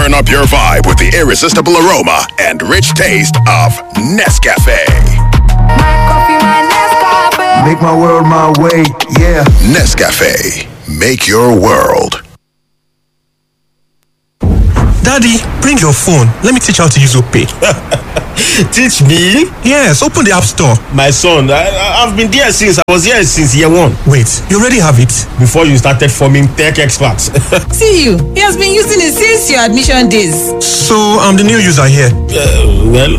Turn up your vibe with the irresistible aroma and rich taste of Nescafe. Make my world my way, yeah. Nescafe. Make your world. Daddy, bring your phone. Let me teach how to use OPay. Teach me? Yes, open the App Store. My son, I, I- I've been there since I was here since year one. Wait, you already have it? Before you started forming tech experts. See you. He has been using it since your admission days. So I'm the new user here. well,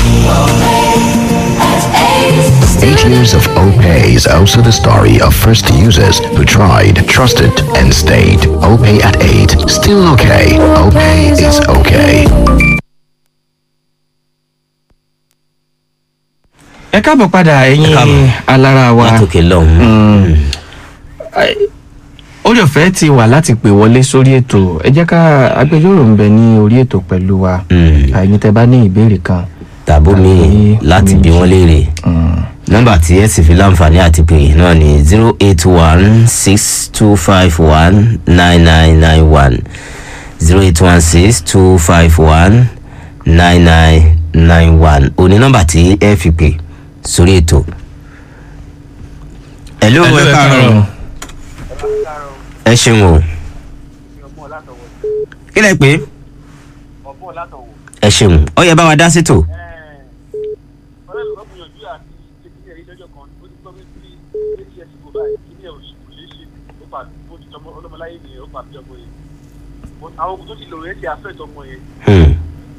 Eight years of OPay is also the story of first users who tried, trusted, and stayed. OPay at 8. Still okay. OPay is okay. ẹ káàbọ̀ padà ẹ̀yin káàbọ̀. alára wa látòkè lọ́hùn. orí ọ̀fẹ́ ti wà láti pè wọlé sórí ètò ẹ jẹ́ ká agbẹjọ́rò ń bẹ ní orí ètò pẹ̀lú wa àyìn tẹ bá ní ìbéèrè kan tàbó mi Tàbí láti bí méjì. wọ́n léèrè nọ́mbà tí ẹ sì fi láǹfààní àti pè náà ni zero eight one six two five one nine nine nine one zero eight one six two five one nine nine nine one òní nọ́mbà tí ẹ fi pè sórí ètò. hello Hello, ẹ ẹ káàárọ̀ káàárọ̀. ẹ ṣeun o kí lẹ pé ẹ ṣeun ọ yẹ bá wa dá sétò. àwọn ogun tó ti lò rẹ̀ ti àfẹ́ tọmọ yẹn Hmm.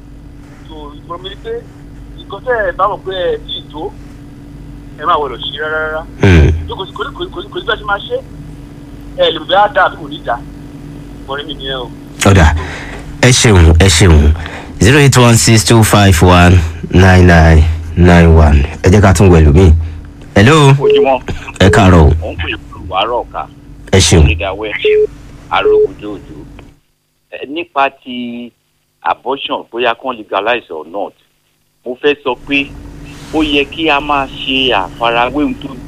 tó ìgbọ́n mi ni pé nǹkan tẹ́ ẹ bá mọ̀ pé ẹ tí ì tó ẹ máa wọlọ̀ sí rárá rárá Hmm. tó kò sí kò sí kò sí kò sí kò sí bí a ṣe máa ṣe ẹ lè bẹ́ẹ̀ á dà àbí kò ní dà mọ̀rin mi nìyẹn o. ọ̀dà ẹ ṣeun ẹ ṣeun zero eight one six two five one nine nine nine one ẹ jẹ́ ká tún wẹ̀lú mi. hello ojúmọ́ ẹ káàárọ̀ o òun pè wàárọ̀ ọ̀ka ẹ ṣeun onídàáwẹ́ arógundóòdó ẹ nípa ti abortion bóyá kán legalize or not mo fẹ́ sọ pé ó yẹ kí a máa ṣe àfarawé ohun tó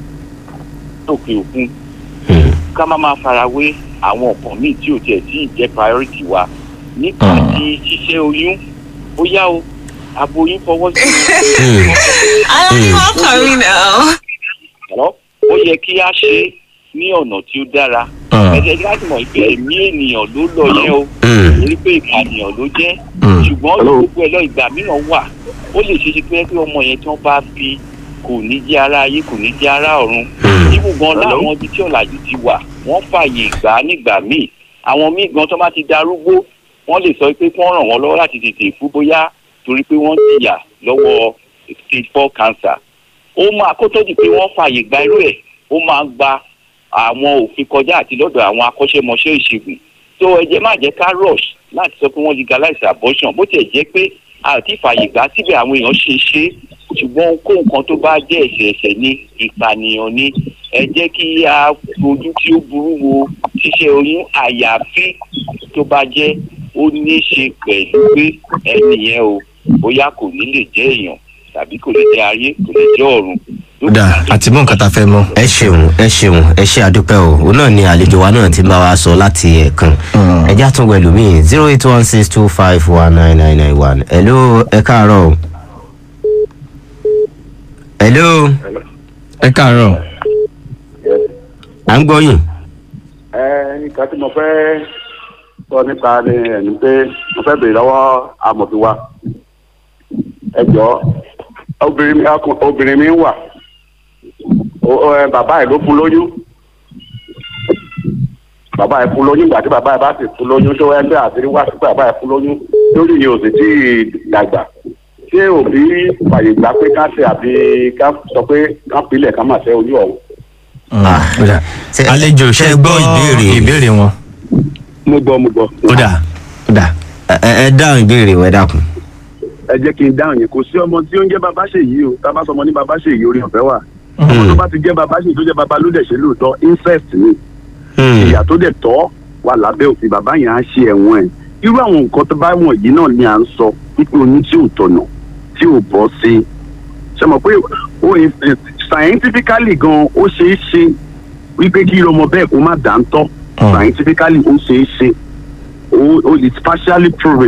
lókè òkun Hmm. ká má máa farawé àwọn nǹkan míì tí ò tiẹ̀ tí ì jẹ́ priority wa nípa Hmm. ti ṣíṣẹ́ oyún bóyá o aboyún fọwọ́ sí Hmm. Aláwọ̀ kan mi náà. ọ̀rọ̀ ó yẹ kí a ṣe é ní ọ̀nà tí ó dára Hmm. ẹ̀jẹ̀ láti mọ̀ pé ẹ̀mí ènìyàn ló lọ yẹn o Hmm. torí pé ìpànìyàn ló jẹ́ Hmm. ṣùgbọ́n gbogbo ẹ̀ lọ ìgbà mìíràn wà ó lè ṣe ṣe pé pé ọmọ yẹn tí wọ́n bá fi kò ní jẹ́ ara ayé kò ní jẹ́ ara ọ̀run Hmm. ibù gan láwọn ibi tí ọ̀làjú ti wà wọ́n fààyè gbà á nígbà míì àwọn míì gan tó bá ti darúgbó wọ́n lè sọ pé kí wọ́n ràn wọ́n lọ́wọ́ láti tètè fún bóyá torí pé wọ́n jìyà lọ́wọ́ stage four cancer ó máa kó tó di pé wọ́n fààyè gba irú ẹ̀ ó máa gba àwọn òfin kọjá àti lọ́dọ̀ àwọn akọ́ṣẹ́mọṣẹ́ ìṣègùn tó ẹ jẹ́ má jẹ́ ká rush láti sọ pé wọ́n legalize abortion bó tiẹ̀ jẹ́ pé àti fààyè gbà síbẹ̀ àwọn èèyàn ṣe ṣe ṣùgbọ́n kó nǹkan tó bá jẹ́ ẹ̀ṣẹ̀ ẹ̀ṣẹ̀ ní ìpànìyàn ni ẹ jẹ́ kí a fojú tí ó burú wo ṣíṣe oyún àyàfi tó bá jẹ́ ó ní í ṣe pẹ̀lú pé ẹni yẹn o bóyá kò ní lè jẹ́ èèyàn tàbí kò lè jẹ́ ayé kò lè jẹ́ ọ̀run. ọ̀dà àti mú nǹkan tá a fẹ́ mọ́. ẹ ṣeun ẹ ṣeun ẹ ṣe àdúpẹ́ o òun náà ni àlejò wa náà ti bá wa sọ láti ẹ̀ẹ̀kan ẹ já tún wẹ̀lú mi zero eight one six two five one nine nine nine one hello ẹ káàárọ̀ o. hello ẹ káàárọ̀ à ń gbọ́ yín. ẹ nǹkan tí mo fẹ́ sọ nípa ni ẹni pé mo fẹ́ béèrè lọ́wọ́ amòfin wa ẹ jọ obìnrin mi ọkùn- obìnrin mi wà O- o, ẹ, bàbá ẹ ló fún lóyún bàbá ẹ fún lóyún ìgbà tí bàbá ẹ bá sì fún lóyún tó ẹgbẹ́ àti wá sí pé bàbá ẹ fún lóyún lórí yìí ò sì tí ì dàgbà ṣé òbí fàyè gbà pé ká ṣe àbí ká sọ pé ká pilẹ̀ ká má ṣe ojú ọ̀hún. Ah, ọ̀dà ṣe- àlejò ṣe ṣe gbọ́ gbọ́ ìbéèrè ìbéèrè wọn. mo gbọ́ mo gbọ́. ọ̀dà ọ̀dà ẹ ẹ dáhùn ìbéèrè wẹ dákun. ẹ jẹ́ kí n dáhùn yẹn kò sí ọmọ tí ó ń jẹ́ bàbá ṣèyí o tá a bá sọ ọmọ ní bàbá ṣèyí orí ọ̀fẹ́ wà ọmọ tó bá ti jẹ́ bàbá ṣèyí tó jẹ́ bàbá ló dẹ̀ ṣe lóòótọ́ incest ni Hmm. ìyà tó dẹ̀ tọ́ wà lábẹ́ òfin bàbá yẹn á ṣe ẹ̀wọ̀n ẹ̀ irú àwọn nǹkan tó bá wọ̀nyí náà ni à ń sọ wípé oyún tí ò tọ̀nà tí ò bọ́ sí ṣe mọ̀ pé ó eh, scientifically gan ó ṣeé ṣe wípé kí irú ọmọ bẹ́ẹ̀ kó má dáńtọ́ scientifically ó ṣeé ṣe ó ó it's partially proven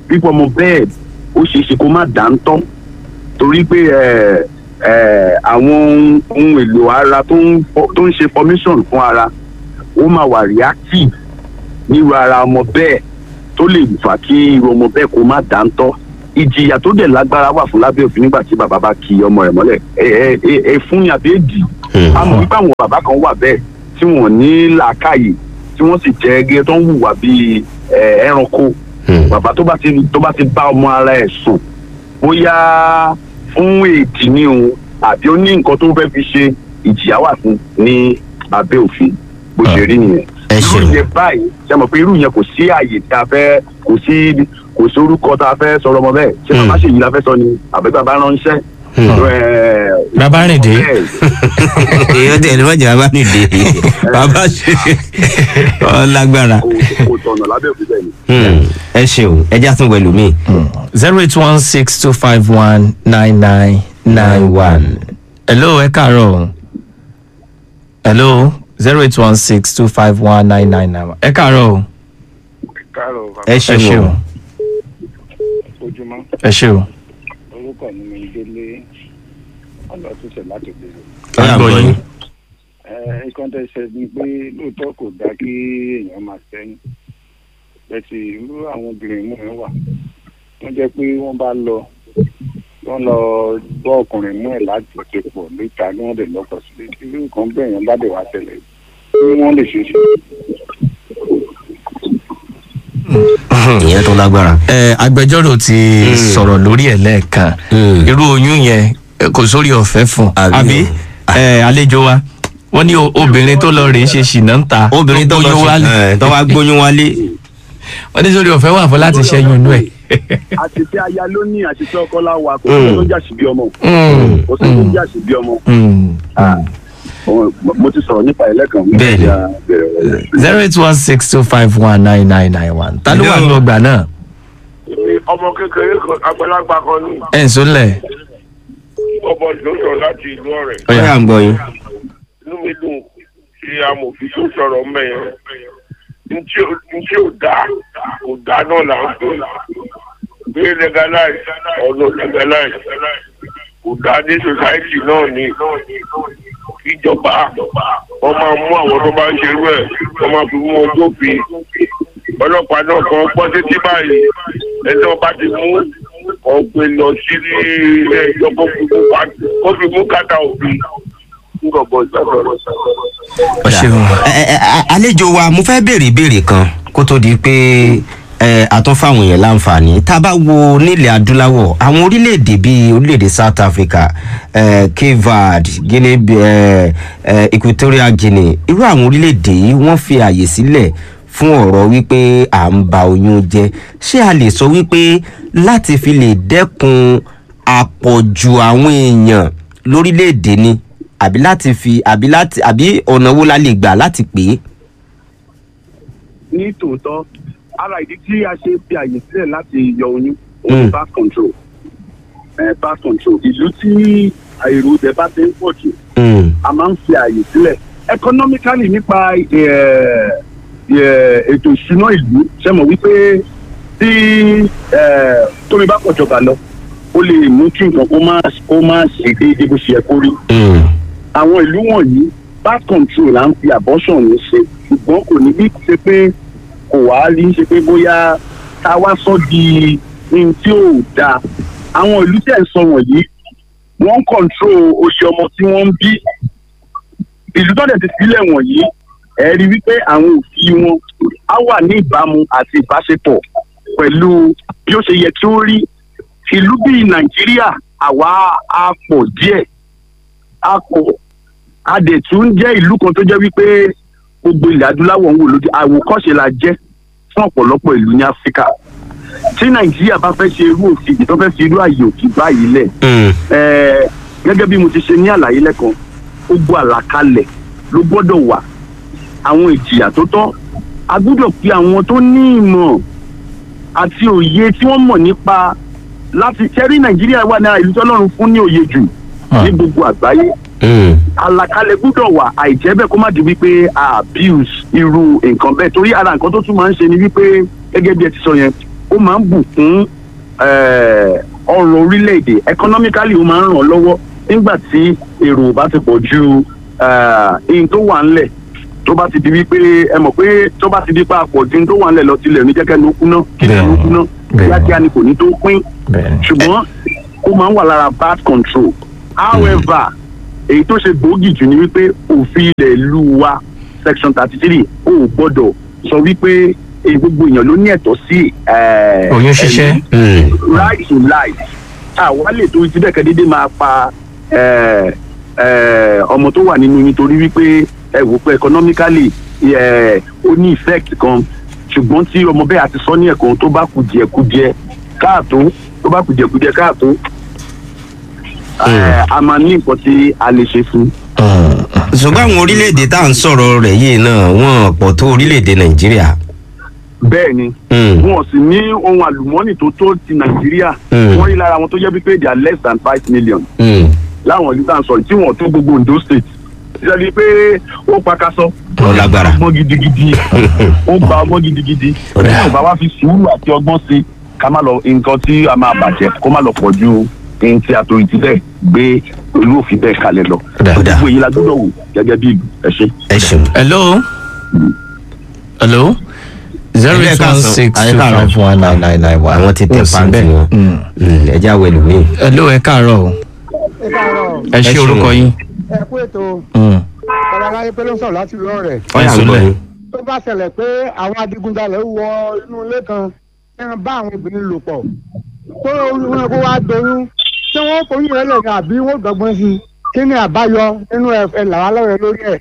pípọ̀ ọmọ bẹ́ẹ̀ ó ṣeé ṣe kó má dáńtọ́ torí pé ẹ ẹ àwọn ohun èlò ara tó ń fọ- tó ń ṣe formation fún ara ó máa wà reactive nírú ara ọmọ bẹ́ẹ̀ tó lè fà kí irú ọmọ bẹ́ẹ̀ kó má dáńtọ́ ìjìyà tó dẹ̀ lágbára wà fún lábẹ́ òfin nígbà tí bàbá bá ki ọmọ rẹ̀ mọ́lẹ̀ ẹ ẹ ẹ ẹ fún ni àbí èdì a mọ̀ wípé àwọn bàbá kan wà bẹ́ẹ̀ tí wọ́n ní làákàyè tí wọ́n sì jẹ́ gẹ́gẹ́ tó ń hùwà bíi ẹ, ẹranko bàbá tó bá ti tó bá ti bá ọmọ ara ẹ̀ sùn bóyá fún èdì ni o àbí ó ní nǹkan tó fẹ́ fi ṣe ìjìyà wà fún ní abẹ́ òfin bó ṣe rí nìyẹn irú yẹn báyìí ṣe mọ̀ pé irú yẹn kò sí àyè tá a fẹ́ kò sí kò sí orúkọ tá a fẹ́ sọ̀rọ̀ ọmọ bẹ́ẹ̀ ṣé bàbá ṣèyí la fẹ́ sọ ni àbí bàbá ránṣẹ́. Ẹ̀, bàbá rìn dé. èèyàn tẹ̀lé mọ́jà bá nìdè bàbá ṣe ọ lágbára. kò tọ̀nà lábẹ́ òfin bẹ́ẹ̀ ni. Hmm, ẹ ṣeun ẹ já tún wẹ̀lú mi. zero eight one six two five one nine nine nine one. hello ẹ káàárọ̀ o. hello zero eight one six two five one nine nine nine one. ẹ káàárọ̀ o. káàrọ̀ ẹ ṣeun o. ojúmọ́ ẹ ṣe o. orúkọ mi ni délé ọlọ́túnṣe láti bèrè. à ń gbọ́ yín. nǹkan tẹ́ ṣe ni pé lóòótọ́ kò dáa kí èèyàn máa sẹ́yìn bẹ́ẹ̀sì irú àwọn obìnrin mú ẹ wà wọ́n jẹ́ pé wọ́n bá lọ wọ́n lọ gbọ́ ọkùnrin mú ẹ̀ láti ṣe pọ̀ níta ní wọ́n lè lọ́kọ̀ sílé irú nǹkan bẹ́ẹ̀ yẹn bá dẹ̀ wá ṣẹlẹ̀ kí wọ́n lè ṣe é ṣe. ìyẹn tó lágbára. ẹ agbẹjọ́rò ti sọ̀rọ̀ lórí ẹ̀ lẹ́ẹ̀kan irú oyún yẹn eh, kò sórí ọ̀fẹ́ fún àbí ẹ àlejò wa wọ́n ní o- obìnrin tó lọ rèé ṣe ṣìnà ń ta obìnrin tó lọ gbóyún sí- wálé. ẹ̀, tó wá gbóyún wálé. wọ́n ní sórí ọ̀fẹ́ wà fún láti ṣẹ́yún inú ẹ̀. àṣìṣe aya ló ní àṣìṣe ọkọ láwa kò Mm. sí tó ń jà sí bí ọmọ Mm. kò sí tó ń jà sí bí ọmọ Ah, mo- mo ti sọ̀rọ̀ nípa ẹlẹ́kan Bẹ́ẹ̀ni. bẹ́ẹ̀ni zero eight one six two five one nine nine nine one ta ló wà ní ọgbà náà ọmọ kékeré kan àgbàlagbà kan ní ẹ̀ ń sólẹ̀. ọmọ ló sọ láti ìlú ọ̀rẹ́. ó yà ń gbọ́ yín. inú mi dùn sí amòfin tó sọ̀rọ̀ mẹ́yẹn ntí ò ntí ò dá kò dá náà là ń pè pé legalize ọ̀nà legalize kò dá ní society náà ní ìjọba wọ́n máa mú àwọn tó bá ń ṣerú ẹ̀ wọ́n máa fi mú ọjọ́ fi ọlọ́pàá náà kan gbọ́ títí báyìí ẹni wọn bá ti mú ọ̀gbẹ́ lọ sí ilé ẹjọ́ kó fi mú ká- kó fi mú kàtà òfin nǹkan bọ̀ ìgbàgbọ́ Ẹ- ẹ- ẹ- àlejò wa mo fẹ́ béèrè ìbéèrè kan kó tó di pé ẹ, a tún fáwọn èèyàn láǹfààní tá a bá wo nílẹ̀ adúláwọ̀ àwọn orílẹ̀-èdè bíi orílẹ̀-èdè south africa eh, cape verde guinea eh, eh, equatorial guinea irú àwọn orílẹ̀-èdè yìí wọ́n fi àyè sílẹ̀ fún ọ̀rọ̀ wípé à ń ba oyún jẹ́ ṣé a lè sọ wípé láti fi lè dẹ́kun àpọ̀jù àwọn èèyàn lórílẹ̀‐èdè ni àbí láti fi àbí láti àbí ọ̀nà wo la lè gbà láti pè é. ní tòótọ́ ara ìdí tí a ṣe fi àyè sílẹ̀ láti yọ oyún òun birth control eh, birth control ìlú tí èrò ibẹ̀ bá ti ń pọ̀ jù a máa ń fi àyè sílẹ̀ economically nípa eh, eh, ètò ìṣúná ìlú ṣe mọ̀ wípé tí eh, tómi bá pọ̀ jọba lọ ó lè mú kí nǹkan kó má kó má ṣe déédéé bó ṣe yẹ kó rí àwọn ìlú wọ̀nyí birth control là ń fi abortion ní ṣe ṣùgbọ́n kò ní bí ṣe pé kò wá rí ṣe pé bóyá ká wá sọ di ní tí ò dáa àwọn ìlú tẹ̀ ń sọ wọ̀nyí wọ́n ń control oṣù ọmọ tí wọ́n ń bí ìlú tó dẹ̀ ti sílẹ̀ wọ̀nyí ẹ̀ rí wípé àwọn òfin wọn á wà ní ìbámu àti ìbáṣepọ̀ pẹ̀lú bí ó ṣe yẹ kí ó rí ìlú bíi nàìjíríà àwa á pọ̀ díẹ̀ á pọ̀ a dẹ̀ tún jẹ́ ìlú kan tó jẹ́ wípé gbogbo ilẹ̀ adúláwọ̀ ń wò lójú àwòkọ́ṣe la jẹ́ fún ọ̀pọ̀lọpọ̀ ìlú ní áfíríkà tí nàìjíríà bá fẹ́ ṣe irú òfin tó fẹ́ fi irú àyè òfin báyìí lẹ̀ ẹ̀ẹ́ gẹ́gẹ́ bí mo ti ṣe ní àlàyé lẹ́kan gbogbo àlàkalẹ̀ ló gbọ́dọ̀ wà àwọn ìjìyà tó tọ́ a gbọ́dọ̀ pe àwọn tó ní ìmọ̀ àti òye tí wọ́n mọ̀ nípa láti ṣẹ́rí nàìjíríà wà ní ìlú tọ́lọ́run fún ní òye jù ní gbogbo àgbáyé àlàkalẹ̀ gbúdọ̀ wà àìjẹ́ bẹ́ẹ̀ kó má di wípé a abuse irú nǹkan bẹ́ẹ̀ torí ara nǹkan tó tún máa ń ṣe ni wípé gẹ́gẹ́ bí ẹ ti sọ yẹn ó máa ń bùkún eh, ọrọ̀ orílẹ̀-èdè economically ó máa ń ràn lọ́wọ́ nígbà tí èrò bá ti pọ̀ ju ihun tó wà ńlẹ̀ tó bá ti di wípé ẹ mọ̀ pé tó bá ti di pa àpọ̀ ju ihun tó wà ńlẹ̀ lọ tilẹ̀ ní jẹ́kẹ́ ló kúná kílẹ̀ ló kúná kíákíá ni kò ní tó pín ṣùgbọ́n ó máa ń wà lára bad control however èyí tó ṣe gbòógì jù ni wípé òfin ilẹ̀ ìlú wa section thirty three ó gbọ́dọ̀ sọ wípé eh, gbogbo èèyàn ló ní ẹ̀tọ́ sí eh, oyún ṣíṣẹ́. ẹ̀mí right to life àwa lè torí ti bẹ́ẹ̀ kẹ́ dédé máa pa eh, eh, ọmọ tó wà nínú yín torí wípé ẹ wò pé economically eh, ó ní effect kan ṣùgbọ́n tí ọmọ bẹ́ẹ̀ àti sọ ní ẹ̀kan tó bá kù díẹ̀ kù díẹ̀ káàtó tó bá kù díẹ̀ kù díẹ̀ káàtó eh, a máa ní nǹkan tí a lè ṣe fún ṣùgbọ́n àwọn orílẹ̀-èdè tá à ń sọ̀rọ̀ rẹ̀ yìí náà wọ́n pọ̀ tó orílẹ̀-èdè nàìjíríà. bẹ́ẹ̀ ni wọn sì ní ohun àlùmọ́ọ́nì tó tó ti nàìjíríà Mm. wọ́n rí lára wọn tó jẹ́ pípé they are less than five million láwọn ìlú tá à ń sọ tí wọ́n tó gbogbo ondo state ìṣẹ́ni pé ó pakasọ Ó lágbára. ọgbọ́n gidigidi ó gba ọgbọ́n gidigidi ní ọba wa fi sùúrù àti ọgbọ́n sí ká má lọ nǹkan tí a máa bàjẹ́ kó má lọ pọ̀ ju ohun tí àtòrí ti bẹ́ẹ̀ gbé olú òfin bẹ́ẹ̀ kalẹ̀ lọ gbogbo èyí la gbọ́dọ̀ wò gẹ́gẹ́ bí ìlú ẹ ṣe. ẹ ṣeun. hello hello zero Ilé eight ẹ̀ka one sàn, six ayé two káàárọ̀. five one nine nine nine one. àwọn ti tẹ Kò sí pàǹtì bẹ́ẹ̀. wọn Mm. ẹjẹ àwọn ẹlòmíì. hello ẹ káàárọ̀ o ẹ ṣe orúkọ yín. ẹ kú ètò Mm. ọ̀rọ̀ aláyé pé ló ń sọ̀rọ̀ láti lọ rẹ̀. Ọ̀yà ń gbọ́ yín. tó bá ṣẹlẹ̀ pé àwọn adigunjalè wọ inú ilé kan ẹran bá àwọn obìnrin lò pọ̀ tó wọn kó wá doyún tí wọ́n foyún rẹ̀ lẹ̀ ní àbí wọ́n dọ́gbọ́n sí i kí ni àbáyọ nínú ẹ̀ ẹ̀ làwọn alọ́rẹ̀ lórí ẹ̀.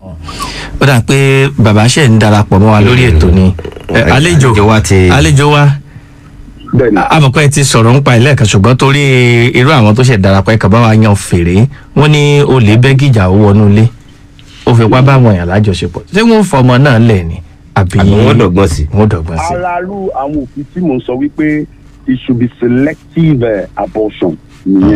ó dà pé bàbá ṣe ń darapọ̀ mọ́ wa lórí ètò ni Ẹ, àlejò àlejò wa amọ̀pẹ́ ti sọ̀rọ̀ ń pa ilé ẹ̀ka ṣùgbọ́n torí irú àwọn tó ṣe darapọ̀ ẹ̀ka bá wa yan fèrè wọ́n ní olè bẹ́gìjà ó wọnú ilé ó fipá bá àwọn èèyàn lájọṣepọ̀ ṣé wọ́n fọmọ náà lẹ̀ ni àbí Àbí wọ́n dọ̀gbọ́n sí. wọ́n dọ̀gbọ́n sí. araru àwọn òfin tí mò ń sọ wípé it should be selective uh, abortion nìyẹn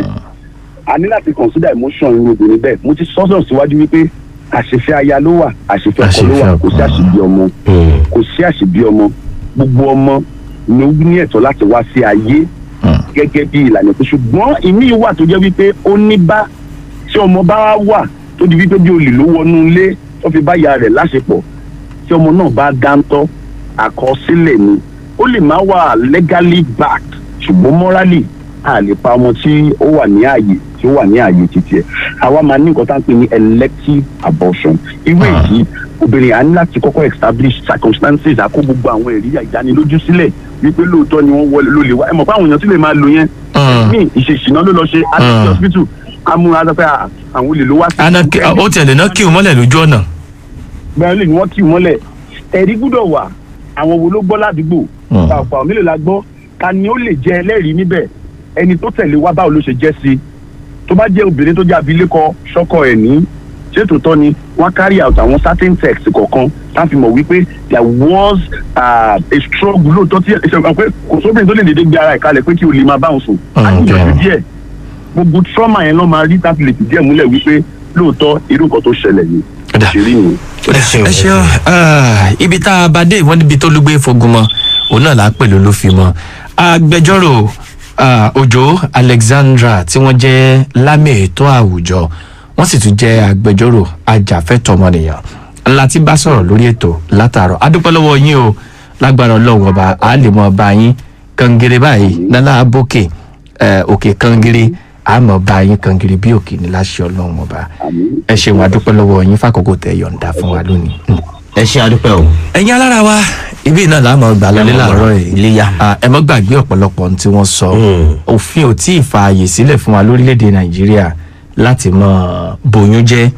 a ní láti consider emotion irú obìnrin bẹ́ẹ̀ mo ti sọ́sọ̀ síwájú wípé àṣefẹ́ aya ló wà àṣefẹ́ ọkọ ló wà kò sí àṣebí ọmọ kò sí àṣebí ọmọ gbogbo ọmọ ni ó ní ẹ̀tọ́ láti wá sí ayé gẹ́gẹ́ bí ìlànà tó ṣùgbọ́n ìmí wà tó jẹ́ wípé ó ní bá tí ọmọ bá wà tó di wípé bí olè ló wọnú ilé tó fi bá ìyá rẹ̀ láṣepọ̀ tí ọmọ náà bá dáńtọ́ àkọsílẹ̀ ni ó lè má wà legally backed ṣùgbọ́n morally a lè pa ọmọ tí ó wà ní ààyè tí ó wà ní ààyè títí ẹ̀ àwa máa ní nǹkan tá à ń pè ní elective abortion irú èyí obìnrin à ní láti kọ́kọ́ establish circumstances àkó gbogbo àwọn ẹ̀rí ìdánilójú sílẹ̀ wípé lóòótọ́ ni wọ́n wọlé ló lè wá ẹ mọ̀ pé àwọn èèyàn tí lè máa lo yẹn ní ìṣèṣìná ló lọ ṣe àti hospital amúra sọ pé à, àwọn olè ló wá sí. Ana kí- ó tiẹ̀ lè ná kí o mọ́lẹ̀ lójú ọ̀nà. bẹ́ẹ̀ lè ní wọ́n kì í mọ́lẹ̀ ẹ̀rí gbúdọ̀ wà àwọn wo ló gbọ́ ládùúgbò ọ̀pọ̀ àwọn mélòó la gbọ́ ta ni ó lè jẹ́ ẹlẹ́rìí níbẹ̀ ẹni tó tẹ̀lé wá báwo ló ṣe jẹ́ sí i tó bá jẹ́ obìnrin tó jẹ́ abilékọ ṣọ́kọ ẹ̀ ní ṣètò tọ́ ni wọ́n carry out àwọn certain text kọ̀ọ̀kan tá fi mọ̀ wípé there was uh, a struggle lóòótọ́ tí ẹ ṣe pé kò sóbìnrin tó lè dédé gbé ara ẹ̀ kalẹ̀ pé kí o lè máa bá òun sùn á ní ìyọ̀jú díẹ̀ gbogbo trauma yẹn lọ́ máa rí tá fi lè fìdí ẹ̀ múlẹ̀ wípé lóòótọ́ irú nǹkan tó ṣẹlẹ̀ yìí ṣèlérí nìyẹn. ẹ ṣeun ah, ibi tá a bá dé ìwọ́n níbi tó lùgbé fogun mọ́ òun náà là á pè ló fi mọ́ agbẹjọ́rò ah, òjò alexandra tí wọ́n jẹ́ lámì ètò àwùjọ wọ́n sì tún jẹ́ agbẹjọ́rò ajàfẹ́tọ̀ọmọnìyàn ńlá tí bá sọ̀rọ̀ lórí ètò látàárọ̀ adúpẹ́ lọ́wọ́ yín o lágbára ọlọ́run ọba a lè mọ ọba yín kangere báyìí nálà abókè eh, òkè kangere àmọ́ bá yín kangere bí òkè ní láṣẹ ọlọ́run ọba ẹ ṣeun adúpẹ́ lọ́wọ́ yín fàkókò tẹ yọ̀ǹda fún wa lónìí. ẹ ṣe adúpẹ́ o. ẹ̀yin alára wa ibi náà la mọ̀ gbà lọlé Ẹ mọ̀ làárọ̀ gbọ́dọ̀ yìí iléyá. Ah, ẹ mọ́ gbàgbé ọ̀pọ̀lọpọ̀ ohun tí wọ́n sọ òfin ò tí ì fààyè sílẹ̀ fún wa lórílẹ̀‐èdè nàìjíríà láti mọ bòyún jẹ́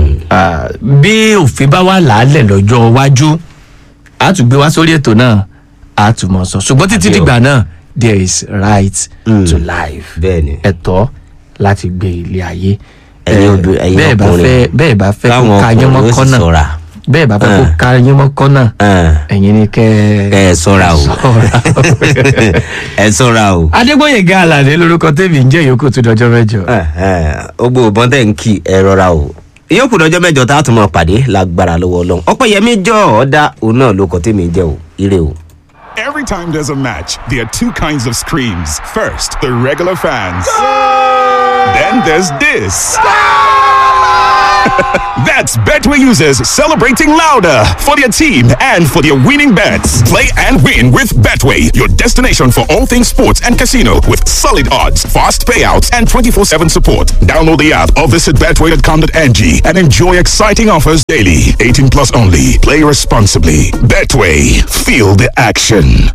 Ah, bí òfin bá wà láàlẹ̀ lọ́jọ́ iwájú a tún gbé wá sórí ètò náà a tún mọ̀ sọ ṣùgbọ́n títí Àbí o. dìgbà náà there is right to life bẹ́ẹ̀ni ẹ̀tọ́ láti gbé ilé ayé Ẹ̀yin Eh, obì- ẹ̀yin bẹ́ẹ̀ bá ọkùnrin, fẹ́ bẹ́ẹ̀ bá fẹ́ káwọn kó ka yín mọ́ ọkùnrin ó sì kọ́nà ṣọ́ra. bẹ́ẹ̀ bá fẹ́ kó Ah. ka yín mọ́ kọ́nà ẹ̀yin ni kẹ́ kẹ́ ẹ sọ́ra o ẹ sọ́ra o. adégbòye ga alàdé lórúkọ tèmi ń jẹ́ yòókù tó dọjọ́ mẹ́jọ. gbogbo ìbọn tẹ̀ ń kí ẹ rọra o ìyókù dọjọ́ mẹ́jọ tá a tún mọ̀ pàdé lágbára lọ́wọ́ ọlọ́run ọpẹ́yẹmí jọ ọ̀ọ́dá òun náà ló kọ́ tèmi jẹ́ o ire o. Every time there's a match, there are two kinds of screams. First, the regular fans. Then there's this. That's Betway users celebrating louder for their team and for their winning bets. Play and win with Betway, your destination for all things sports and casino with solid odds, fast payouts, and 24 7 support. Download the app or visit betway.com.ng and enjoy exciting offers daily. 18 plus only. Play responsibly. Betway, feel the action.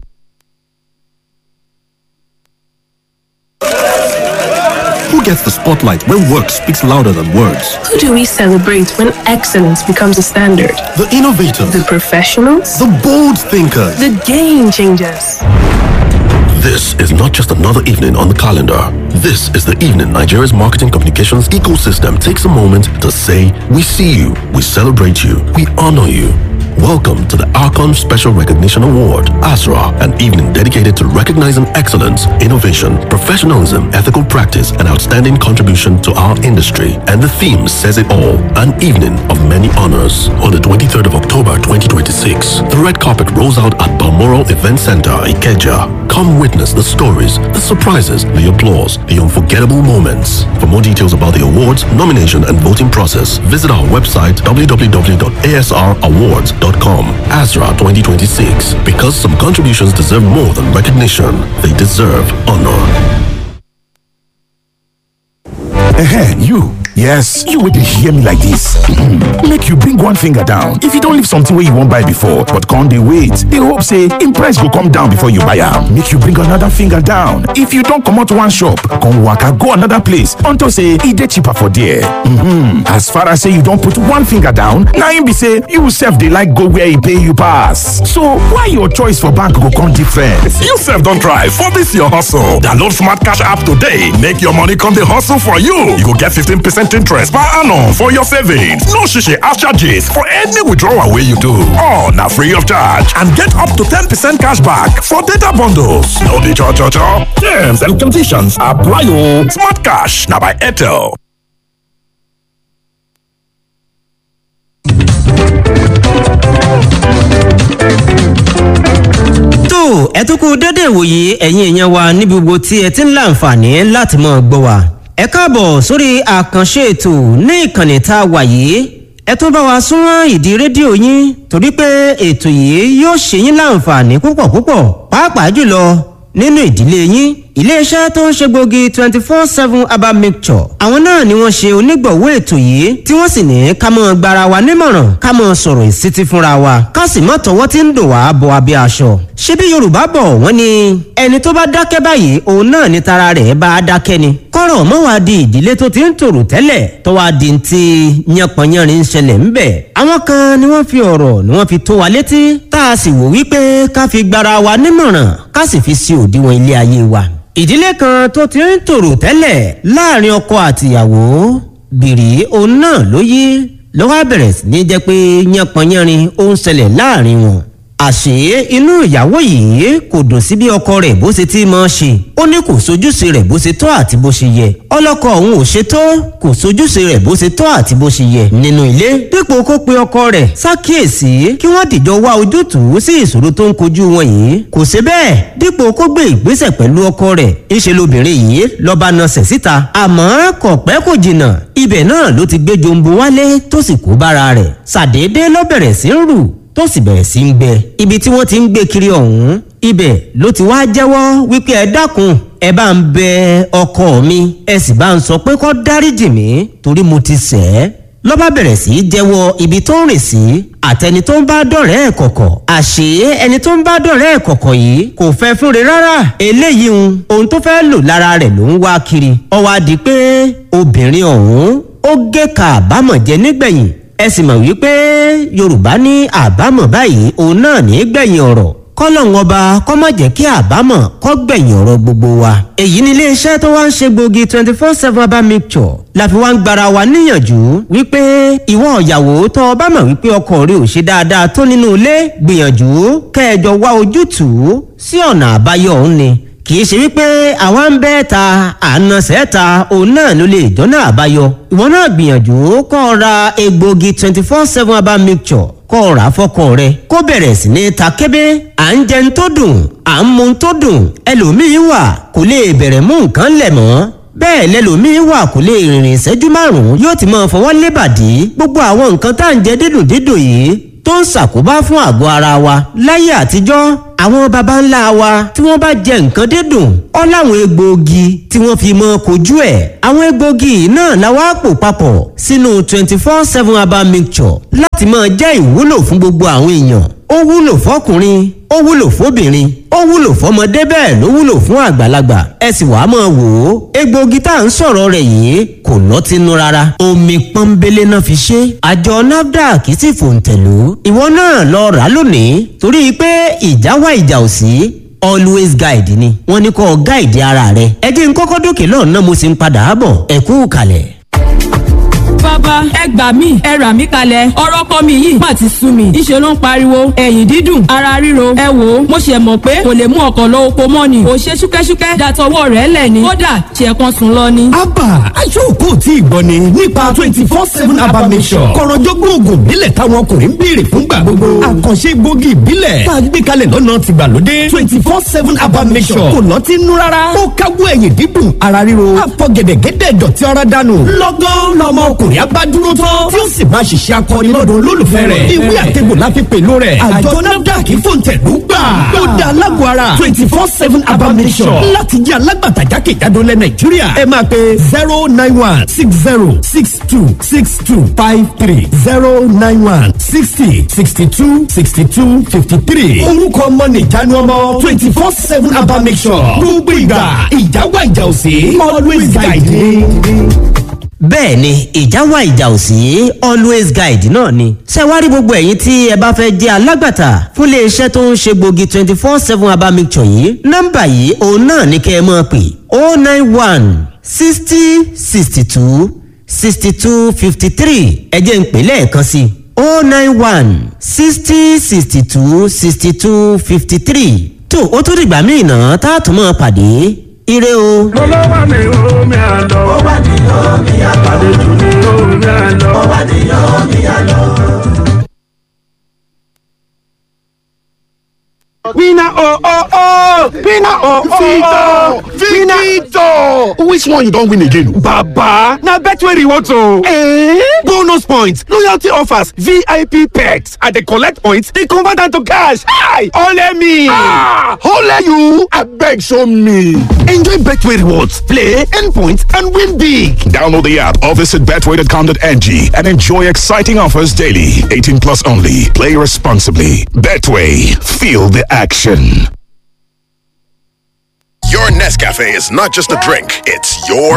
Who gets the spotlight when work speaks louder than words? Who do we celebrate when excellence becomes a standard? The innovators, The professionals? the bold thinkers. The game changers. This is not just another evening on the calendar. This is the evening Nigeria's marketing communications ecosystem takes a moment to say, We see you, we celebrate you, we honor you. Welcome to the Archon Special Recognition Award, ASRA, an evening dedicated to recognizing excellence, innovation, professionalism, ethical practice, and outstanding contribution to our industry. And the theme says it all an evening of many honors. On the 23rd of October 2026, the red carpet rolls out at Balmoral Event Center, Ikeja. Come witness the stories, the surprises, the applause, the unforgettable moments. For more details about the awards, nomination, and voting process, visit our website www.asrawards.com. ASRA 2026. Because some contributions deserve more than recognition, they deserve honor. Ehen, you. Yes, you will hear me like this. Make you bring one finger down. If you don't leave something where you won't buy before, but can't they wait? They hope say in price will come down before you buy am. Make you bring another finger down. If you don't come out one shop, come waka go another place until say e dey cheaper for there. Mm-hmm. As far as say you don't put one finger down, na im be say you sef dey like go where e pay you pass. So why your choice for bank go come different? You sef don try for this your hustle. Download Smart Cash app today. Make your money come dey hustle for you. You go get 15% interest per annum for your savings. No shishi ash charges for any withdrawal wey you do. All na free of charge and get up to 10% cash back for data bundles. No be cho cho cho. Terms and conditions apply o. Smart Cash na by Airtel. tó ẹ tún kú dédé ìwòye ẹ̀yin èèyàn wa níbi gbogbo tí ẹ ti ń láǹfààní láti mọ̀ gbọ́ wa. ẹ káàbọ̀ sórí àkànṣe ètò ní ìkànnì tá a wà yìí ẹ tún bá wa súnmọ́ ìdí rédíò yín torí pé ètò yìí yóò ṣe yín láǹfààní púpọ̀ púpọ̀ pàápàá jùlọ nínú ìdílé yín iléeṣẹ́ tó ń ṣe gbòógì twenty four seven herbal mixture àwọn náà ni wọ́n ṣe onígbọ̀wọ́ ètò yìí tí wọ́n sì ní ká mọ́ gbara wa nímọ̀ràn ká mọ́ sọ̀rọ̀ ìsítí fúnra wa ká sì mọ́ tọwọ́ tí ń dò wá bọ abẹ́ aṣọ. ṣebí yorùbá bọ̀ wọ́n ní ẹni tó bá dákẹ́ báyìí òun náà ni tara rẹ̀ bá a dákẹ́ ni. kọ́rọ̀ mọ́ wá di ìdílé tó ti ń tòrò tẹ́lẹ̀ tó wá di ti yánpọnyánrin ń ṣẹlẹ̀ ńbẹ̀. àwọn kan ni wọ́n fi ọ̀rọ̀ ni wọ́n fi tó wa létí tá a sì wò wípé ká fi gbara wa nímọ̀ràn ká sì fi sí òdiwọ̀n ilé ayé wa ìdílé kan tó ti ń tòrò tẹ́lẹ̀ láàrin ọkọ àtìyàwó bìrì òun náà ló yí ló wá bẹ̀rẹ̀ sí ní jẹ́ pé yánpọnyánrin ó ń ṣẹlẹ̀ láàrin wọn. àṣé inú ìyàwó yìí kò dùn sí bí ọkọ rẹ̀ bó ṣe ti máa ṣe ó ní kò sojúṣe rẹ̀ bó ṣe tọ́ àti bó ṣe yẹ ọlọ́kọ òun ò ṣe tó kò sojúṣe rẹ̀ bó ṣe tọ́ àti bó ṣe yẹ nínú ilé dípò kó pe ọkọ rẹ̀ ṣàkíyèsí kí wọ́n dìjọ wá ojútùú sí ìṣòro tó ń kojú wọn yìí kò ṣe bẹ́ẹ̀ dípò kó gbé ìgbésẹ̀ pẹ̀lú ọkọ rẹ̀ ńṣe lobìnrin yìí lọ́ba nasẹ̀ síta àmọ́ kò pẹ́ kò jìnnà ibẹ̀ náà ló ti gbé jombo wálé tó sì kó bára rẹ̀ ṣàdédé ló bẹ̀rẹ̀ sí ń rù tó sì bẹ̀rẹ̀ sí ń gbẹ ibi tí wọ́n ti ń gbé kiri ọ̀hún ibẹ̀ ló ti wá jẹ́wọ́ wípé ẹ dákun ẹ bá ń bẹ ọkọ mi ẹ sì bá ń sọ pé kó dáríjì mí torí mo ti ṣẹ̀ ẹ́ lọ́ba bẹ̀rẹ̀ sí í jẹ́wọ́ ibi tó ń rìn sí àtẹni tó ń bá dọ̀rẹ́ ẹ̀ kọ̀kọ̀ àṣé ẹni tó ń bá dọ̀rẹ́ ẹ̀ kọ̀kọ̀ yìí kò fẹ́ fúnre rárá eléyìí ń ohun tó fẹ́ lò lára rẹ̀ ló ń wá kiri ó wá di pé obìnrin ọ̀hún ó gé ka àbámọ̀ jẹ nígbẹ̀yìn ẹ sì mọ̀ wípé yorùbá ní àbámọ̀ báyìí òun náà ní gbẹ̀yìn ọ̀rọ̀ kọ́lọ́hún ọba kọ́ má jẹ́ kí àbámọ̀ kọ́ gbẹ̀yìn ọ̀rọ̀ gbogbo wa. èyí ni iléeṣẹ́ tó wá ń ṣe gbòógì twenty four seven herbal mixture la fi wá ń gbara wa níyànjú wípé ìwọ ìyàwó tó o bá mọ̀ wípé ọkọ rẹ ò ṣe dáadáa tó nínú ilé gbìyànjú kẹjọ wá ojútùú sí ọ̀nà àbáyọ òun ni kì í ṣe wípé àwa ń bẹ́ ta àna sẹ́ta òun náà ló lè jọ́nà àbáyọ ìwọ náà gbìyànjú kọ́ ọ ra egbògi twenty four seven herbal mixture kọ́ ọ rà á fọ́kọ rẹ kó bẹ̀rẹ̀ sí ní ta kébé à ń jẹun tó dùn à ń mu tó dùn ẹlòmíín wà kò lè bẹ̀rẹ̀ mú nǹkan lẹ̀ mọ́ bẹ́ẹ̀ lẹ́lòmíín wà kò lè rìnrìn ìṣẹ́jú márùn-ún yóò ti máa fọwọ́ lébàdí gbogbo àwọn nǹkan tá à ń jẹ dídùn dídùn yìí tó ń ṣàkóbá fún àgọ́ ara wa láyé àtijọ́ àwọn baba ńlá wa tí wọ́n bá jẹ nǹkan dídùn ọ́ láwọn egbòogi tí wọ́n fi mọ́ kojú ẹ̀ àwọn egbòogi náà la wá pò papọ̀ sínú twenty four seven herbal mixture láti máa jẹ́ ìwúlò fún gbogbo àwọn èèyàn ó wúlò fọkùnrin ó wúlò fóbìnrin ó wúlò fọmọdé bẹ́ẹ̀ ló wúlò fún àgbàlagbà ẹ sì wàá máa wò ó egbòogi tá à ń sọ̀rọ̀ rẹ̀ yìí kò lọ́tínú rárá omi pọ́nbélé náà fi ṣe àjọ nafdac sì fòǹtẹ̀lú ìwọ náà lọ rà á lónìí torí pé ìjà wá ìjà ò sí always guide ni wọ́n ní kó guide ara rẹ ẹ jẹ́ n kọ́kọ́ dókè lọ́nà mo sì ń padà bọ̀ ẹ kú kalẹ̀ bàbá ẹ gbà mí ẹ rà mí kalẹ̀ ọ̀rọ̀ kọ́ mi yìí má ti sú mi ìṣe ló ń pariwo ẹ̀yìn dídùn ara ríro ẹ wò ó mo ṣe mọ̀ pé kò lè mú ọkọ̀ lọ oko mọ́ ni kò ṣe ṣúkẹ́ṣúkẹ́ dàtọwọ́ rẹ̀ lẹ̀ ni kódà ṣe kan sùn lọ ni. abba aṣọ́kò tí ì gbọ́ ni nípa twenty four seven abba mission kọ̀rọ̀jọ́gbọ́n oògùn ìbílẹ̀ táwọn ọkùnrin ń béèrè fúngbà gbogbo àkànṣe gbòógì ìbílẹ̀ tá a gbé kalẹ̀ lọ́nà tìgbàlódé twenty four seven abba mission kò lọ́tí nú rárá ó káwọ́ ẹ̀yìn dídùn ara ríro àfọ̀gẹ̀dẹ̀gẹ̀dẹ̀ dọ̀tí ara dànù lọ́gán lọ́mọ ọkùnrin abá dúró tán tí ó sì máa ṣiṣẹ́ akọni lọ́dọ̀ olólùfẹ́ rẹ̀ ìwé àtẹ̀gbò la fi pèlú rẹ̀ àjọ nafdac fòǹtẹ̀lú gbà ó da alágbó ara twenty four seven abamisọ̀ láti jẹ́ alágbàtà jákèjádò lẹ̀ nàìjíríà ẹ máa pe zero nine one six zero six two six two five three zero nine one sixty sixty two sixty two fifty three orúkọ ọmọ nìjánu ọmọ twenty four seven abamisọ̀ gbogbo ìgbà ìjáwá ìjà òsè always guide me bẹ́ẹ̀ ni ìjà wà ìjà ò sí always guide náà ni. ṣé wá rí gbogbo ẹ̀yin tí ẹ bá fẹ́ jẹ́ alágbàtà fún iléeṣẹ́ tó ń ṣe gbòógì twenty four seven herbal mixture yìí nọ́mbà yìí òun náà ní kẹ́ ẹ máa pè oh nine one sixty sixty two sixty two fifty three ẹ jẹ́ ń pè lẹ́ẹ̀kan sí i oh nine one sixty sixty two sixty two fifty three tó o tún dìgbà míì náà tá a tún máa pàdé ire o. olówó mi omi àlọ́. ó wà ní omi àlọ́. àlejò ní omi àlọ́. ó wà ní omi àlọ́. Winner oh oh oh! Winner oh oh oh! Victor! Which one you don win again? Baba! Na Betway rewards o! Eh? Bonus points, loyalty offers, VIP perks, and dey collect points dey convert am to cash. Hi! Ole me! Ah! Ole you! Abeg show me! Enjoy Betway rewards, play, earn points, and win big! Download the app or visit betway.com.ng and enjoy exciting offers daily. 18 plus only. Play responsibly. Betway. Feel the action. Your Nescafe is not just a drink, it's your